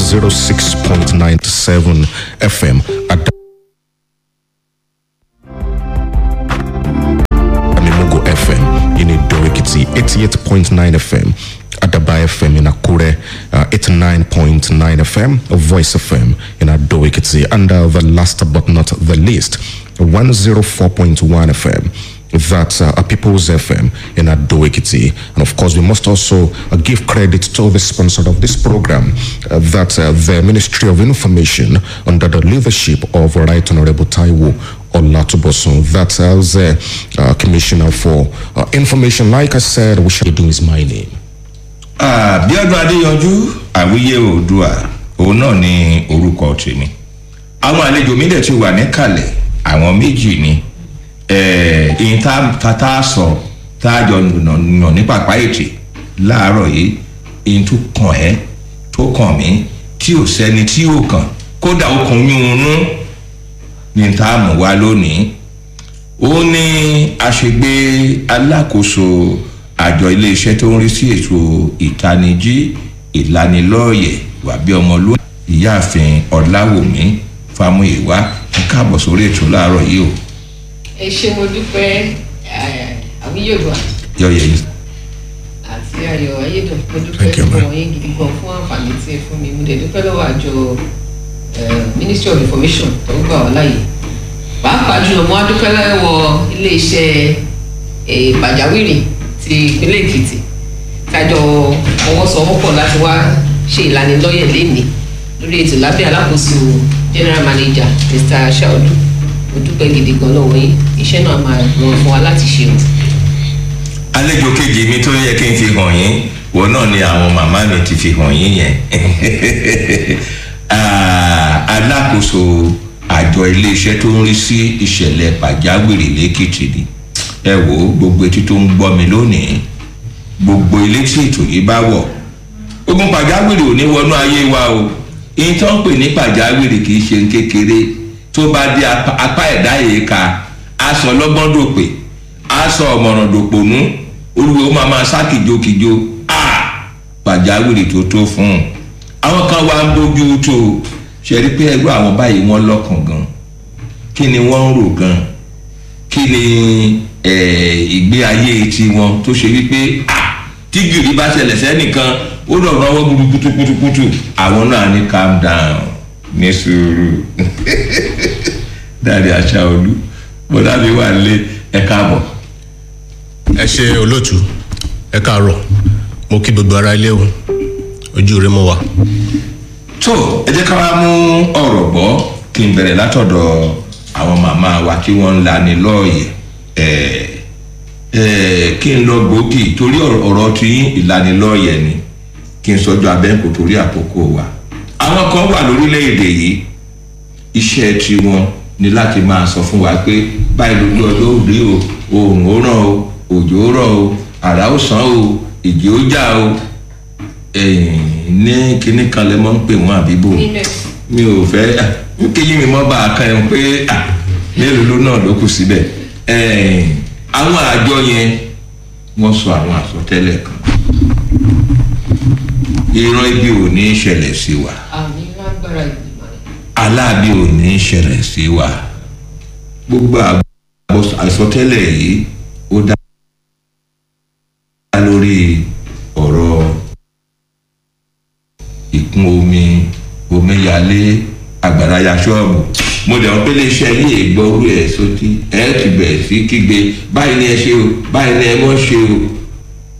106.97 FM at Amimugo FM in Idorikiti, 88.9 FM. Adaba FM in Akure, uh, 89.9 FM, Voice FM in Adoikiti, and uh, the last but not the least, 104.1 FM. That's uh, a People's FM in Adoikiti. And of course, we must also uh, give credit to the sponsor of this program, uh, that's uh, the Ministry of Information under the leadership of Right Honorable Taiwo Olatubosun. That's uh, the uh, Commissioner for uh, Information. Like I said, we should do is my name. àbíọ́dún adéyanjú àwíyé oòdùà òun náà ní orúkọ tèmi àwọn àlejò mi dẹ̀ ti wà níkàlẹ̀ àwọn méjì ni ìyìn tá a sọ tá a jọ nà ní pàpá ètè láàárọ̀ yìí ìyìn tó kàn ẹ́ tó kàn mí tí ò sẹ́ni tí ò kàn kódà ó kàn yún ní tá a mú wá lónìí ó ní àṣegbé alákòóso àjọ iléeṣẹ́ tó ń rí sí ètò ìtanijí ìlanilọ́ọ̀yẹ̀ wàbí ọmọlúwà ìyáàfin ọ̀làwùmí fámúyẹ̀wá ń káàbọ̀ sórí ètò láàárọ̀ yìí o. ẹ ṣe mo dúpẹ́ àwíyọ̀dọ̀ yọ̀yẹ̀ yìí. àti ayọ̀ ayédùn mo dúpẹ́ Thank you, fún ma'am. wọ̀nyí gidi gan fún àǹfààní tí ẹ fún mi mo dẹ̀ dúpẹ́ lọ́wọ́ àjọ eh, ministry of information tó gbà wá láàyè pàápàá jùlọ mo á dúpẹ́ lọ́wọ́ iléeṣẹ́ eh, pàjáwìrì ti ìpínlẹ̀ èkìtì tájọ fọwọ́sowọ́pọ̀ láti wá ṣe ìlanilọ́yẹ̀ lénìí lórí ètò lábẹ́ alákòóso general manager mr shaudu mo dúpẹ́ gidi gan lọ́wọ́ yín iṣẹ́ náà máa rọrùn fún wa láti ṣe o. àlejò kejì mi tó yẹ kí n fi hàn yín wọn náà ni àwọn màmá mi ti fi hàn yín yẹn Ah, alákòóso àjọ iléeṣẹ́ tó ń rí sí ìṣẹ̀lẹ̀ pàjáwìrì lẹ́kìtì ni ẹ wò ó gbogbo etí tó ń gbọ́ mi lónìí gbogbo ilé tí ètò yìí bá wọ̀ ogun pàjáwìrì ò ní wọnú ayé wa o ìyẹn tó ń pè ní pàjáwìrì kì í ṣe kékeré tó bá dé apá apá ẹ̀dá yìí ka aṣọ ọlọ́gbọ́n dòpè aṣọ ọ̀mọ̀ràn dòpònú olùwẹ̀ ó máa máa sá kìjokìjo a pàjáwìrì tó tó fún un àwọn kan wá ń bójú tó ṣe rí pé ẹgbẹ́ àwọn báyìí wọ́n lọ́kàn gan kí ni wọ́n ń rò gan kí ni eh, ìgbé ayé tiwọn tó ṣe wípé ah, tí gìrì bá ṣẹlẹ̀ sẹ́nìkan ó dọ̀rọ̀ ọwọ́ gbúdú kutukutukutu àwọn náà ní calm down ní sùúrù dáadé aṣáolú bọ́dá mi wà lé ẹ káàbọ̀. ẹ ṣe olóòtú ẹ káàárọ mo kí gbogbo ara ilé o ojú rẹ mọ wa. tó ẹ jẹ́ ká wá mú ọ̀rọ̀ gbọ́ kí n bẹ̀rẹ̀ látọ̀dọ̀ àwọn màmá wa tí wọ́n ń lani lọ́ọ̀yẹ̀ ẹ̀ ẹ̀ kí n lọ gbòógì torí ọ̀rọ̀ ọ̀rọ̀ tí ìlanilọ́ọ̀yẹ̀ ni kí n sọ́jọ́ abẹ́ǹkò torí àkókò wa. àwọn kan wà lórílẹ̀‐èdè yìí iṣẹ́ tiwọn ni láti máa sọ fún wa pé báyìí lójú ọjọ́ òde o oòrùn ó ràn o òjò ó rọ̀ o àrà ó sàn o ìjì ó jà o ẹ̀yìn ní kinní kan lẹ mọ́ ń pè wọ́n àbíbò mi ò fẹ́ n kéyìn mi mọ́ bá a kan ẹ̀ pé ah, mélòó ló náà ló kù síbẹ̀ ẹ̀ẹ́n, àwọn àjọ yẹn wọ́n sọ àwọn àsọtẹ́lẹ̀ kan ìran ibi ò ní í ṣẹlẹ̀ sí wa àmì lágbára ìgbìmọ̀ rẹ̀. aláàbí ò ní í ṣẹlẹ̀ sí wa gbogbo àgbọ̀ àsọtẹ́lẹ̀ yìí ó dá lórí ọ̀rọ̀ ìkún omi omíyalé àgbàrá ya ṣọ́ọ̀bù mo dẹ̀ wọ́n pé iléeṣẹ́ yìí gbọ́rú ẹ̀ sótí ẹ̀ ti bẹ̀rẹ̀ sí kígbe báyìí ni ẹ ṣe o báyìí ni ẹ mọ̀ ṣe o